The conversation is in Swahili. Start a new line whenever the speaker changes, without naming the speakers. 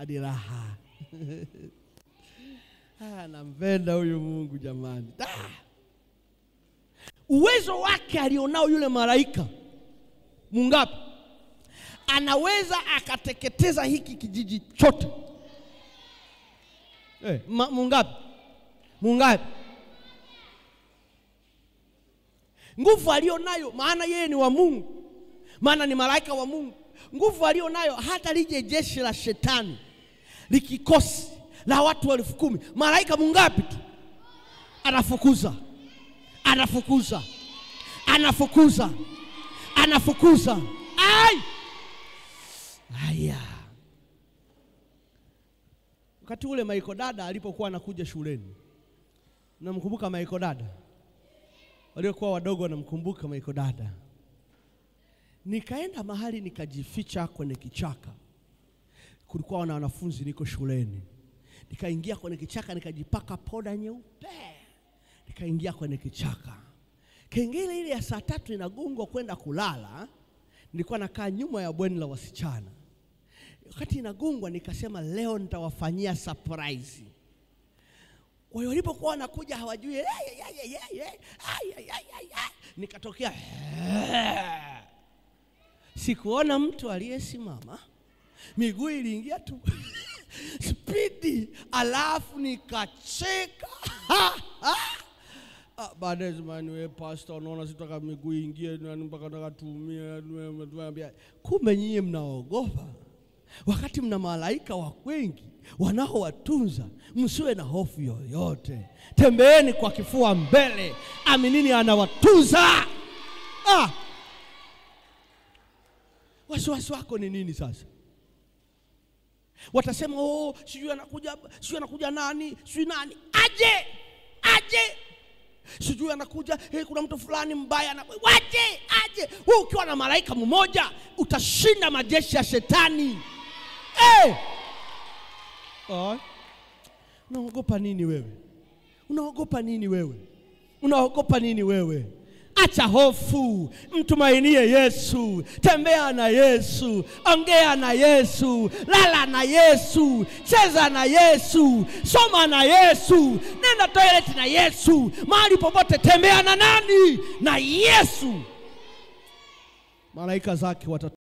hadi raha. Ah, nampenda huyu Mungu jamani. Ah! Uwezo wake alionao yule malaika mungapi, anaweza akateketeza hiki kijiji chote. Eh, ma- mungapi? Mungapi? Nguvu alionayo, maana yeye ni wa Mungu, maana ni malaika wa Mungu. Nguvu alionayo, hata lije jeshi la shetani likikosi la watu elfu kumi malaika mungapi tu anafukuza, anafukuza, anafukuza, anafukuza. Ai! Aya, wakati ule Maiko dada alipokuwa anakuja shuleni, namkumbuka Maiko dada, waliokuwa wadogo wanamkumbuka Maiko dada. Nikaenda mahali nikajificha kwenye kichaka, kulikuwa na wanafunzi, niko shuleni, nikaingia kwenye kichaka nikajipaka poda nyeupe, nikaingia kwenye kichaka. Kengele ile ya saa tatu inagongwa kwenda kulala, nilikuwa nakaa nyuma ya bweni la wasichana. Wakati inagongwa, nikasema leo nitawafanyia surprise. Kwa hiyo walipokuwa wanakuja hawajui, "Eh, eh, eh, eh, eh, eh, ai, ai, ai, ai, ai." nikatokea "Eh." sikuona mtu aliyesimama, miguu iliingia tu spidi, alafu nikacheka Ah, baadaye zamani, we pastor, unaona sitaka miguu ingie nani mpaka nataka tuumie. Tuambia kumbe nyinyi mnaogopa, wakati mna malaika wa wengi wanaowatunza. Msiwe na hofu yoyote, tembeeni kwa kifua mbele, aminini anawatunza. Ah, wasiwasi wako ni nini sasa? Watasema oh, sijui anakuja, sijui anakuja nani, sijui nani aje, aje sijui anakuja hey, kuna mtu fulani mbaya anakuja. Waje aje. Wewe ukiwa na malaika mmoja utashinda majeshi ya shetani. hey! Ah. Unaogopa nini wewe? Unaogopa nini wewe? Unaogopa nini wewe? Acha hofu, mtumainie Yesu, tembea na Yesu, ongea na Yesu, lala na Yesu, cheza na Yesu, soma na Yesu, nenda toilet na Yesu, mahali popote tembea na nani? Na Yesu. Malaika zake wata